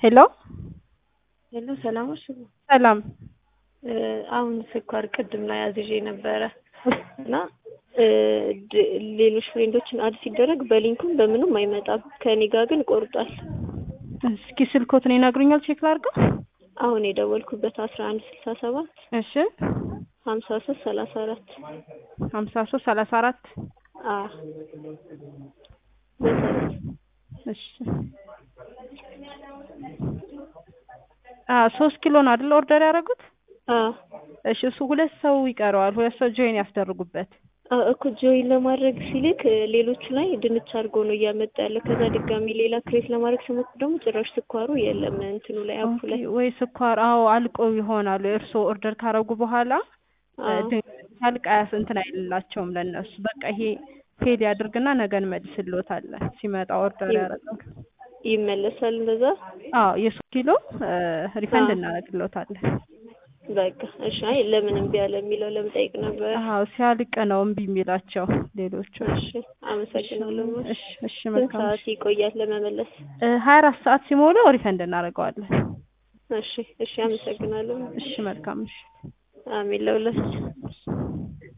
ሄሎ ሄሎ ሰላሞች ሰላም አሁን ስኳር ቅድም ላይ አዝዤ ነበረ እና ድ- ሌሎች ፍሬንዶችን አድ ሲደረግ በሊንኩም በምንም አይመጣም። ከኔ ጋር ግን ቆርጧል። እስኪ ስልኮትን ይነግሩኛል ቼክ ላድርገው አሁን የደወልኩበት አስራ አንድ ስልሳ ሰባት እሺ ሀምሳ ሶስት ሰላሳ አራት ሀምሳ ሶስት ሰላሳ አራት አ መሰረት እሺ አ ሶስት ኪሎ ነው አይደል ኦርደር ያደረጉት አ እሺ እሱ ሁለት ሰው ይቀረዋል ሁለት ሰው ጆይን ያስደርጉበት አ እኮ ጆይን ለማድረግ ሲልክ ሌሎቹ ላይ ድንች አድርጎ ነው እያመጣ ያለ። ከዛ ድጋሚ ሌላ ክሬት ለማድረግ ስሞክር ደግሞ ጭራሽ ስኳሩ የለም እንትኑ ላይ አፑ ላይ ኦኬ፣ ወይ ስኳር አዎ አልቆ ይሆናሉ እርስዎ ኦርደር ካረጉ በኋላ አዎ። ሳልቅ አያስ እንትን አይልላቸውም ለእነሱ በቃ ይሄ ፌል ያድርግና ነገ እንመልስልዎታለን ሲመጣ ኦርደር ይም- ያደረገው ይመለሳል እንደዛ። አዎ የሶስት ኪሎ ሪፈንድ አዎ። እናደርግልዎታለን በቃ እሺ። አይ ለምን እምቢ አለ የሚለው ለምጠይቅ ነበር። አዎ ሲያልቅ ነው እምቢ የሚላቸው ሌሎቹ እሺ አመሰግናለሁ። እሺ እሺ ስንት መልካም ሰዓት ይቆያል ለመመለስ? ሀያ አራት ሰዓት ሲሞላው ሪፈንድ እናደርገዋለን እሺ እሺ አመሰግናለሁ። እሺ መልካም እሺ አሜን ለሁላችን